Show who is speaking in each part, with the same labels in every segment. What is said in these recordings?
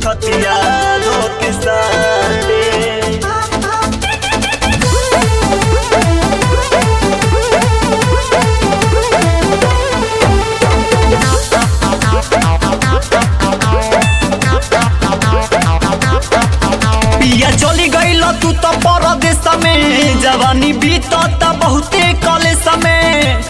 Speaker 1: छतिया धोके साटे पिया चली गईल तू तो परदेश में जवानी बीतत बहुते कॉलेज में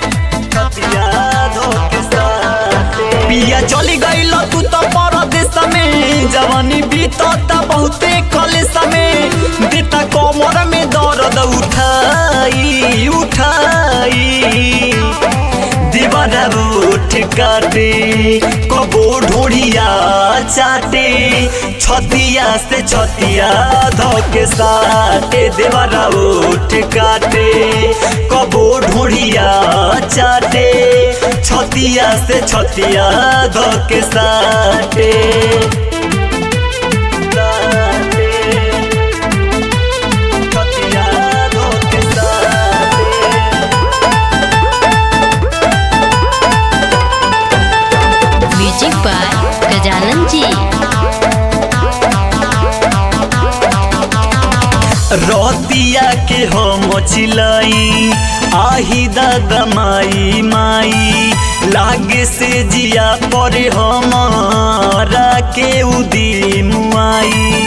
Speaker 1: पिया चली गईल तू तो परदेश में जवानी बीतत बहुते कॉलेज में देता कमर में दर्द उठाई उठाई दीवाना उठ काटे कबो ढोड़िया चाटे छतिया से छतिया धोके साटे देवाना उठ काटे कबो ढोड़िया चाटे छतिया से छतिया धोके साटे साटे, छतिया धोके साटे
Speaker 2: म्यूजिक बाय गजानन जी
Speaker 1: रतिया के हम चिलाई आही दादा माई माई लागे से जिया परे हमारा के उदी मुआई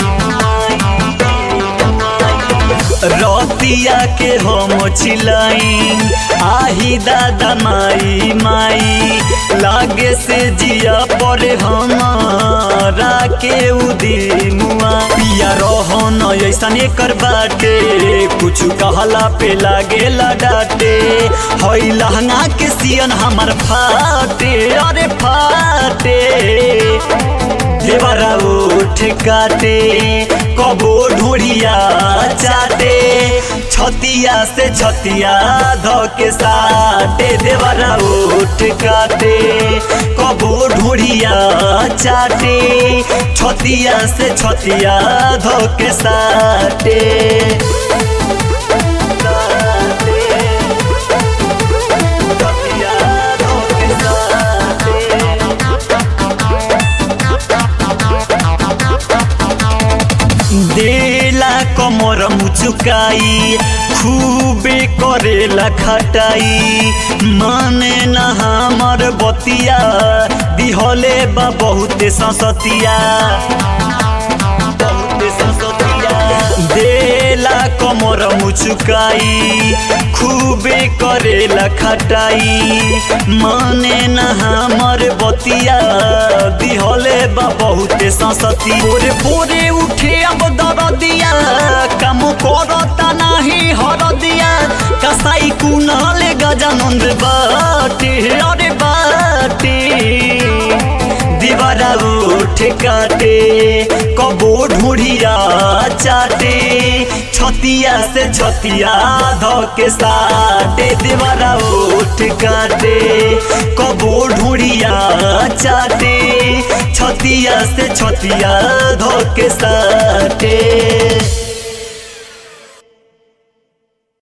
Speaker 1: रतिया के हम चिलाई आही दादा माई माई लागे से जिया परे हमारा के उदी मुआ पिया रहो न ऐसा कर बाटे कुछ कहला पे लागे डाटे हई लहंगा के सियन हमार फाटे अरे फाटे देवरा उठ काटे कबो ढोड़िया चाटे छतिया से छतिया धोके साटे देवरा उठ काटे कबो ढोड़िया चाटे छतिया से छतिया धोके साटे साटे, छतिया धोके साटे। देला कमर मुचुकाई खूबे करेला खटाई माने न हमर बतिया दिहले बा बहुते ससतिया बहुते ससतिया देला कमर मुचुकाई खूबे करेला खटाई माने न हमर बतिया दिहले बा बहुते ससती बोरे बोरे उठे अब दरदिया काम करता नाही हरदिया कसाई कुनाल गजानंद बाटे अरे बाटे दीवारा उठ काटे कबो ढूढ़िया चाटे छतिया से छतिया धोके साटे दीवारा उठ काटे कबो ढूढ़िया चाटे छतिया से छतिया धोके साटे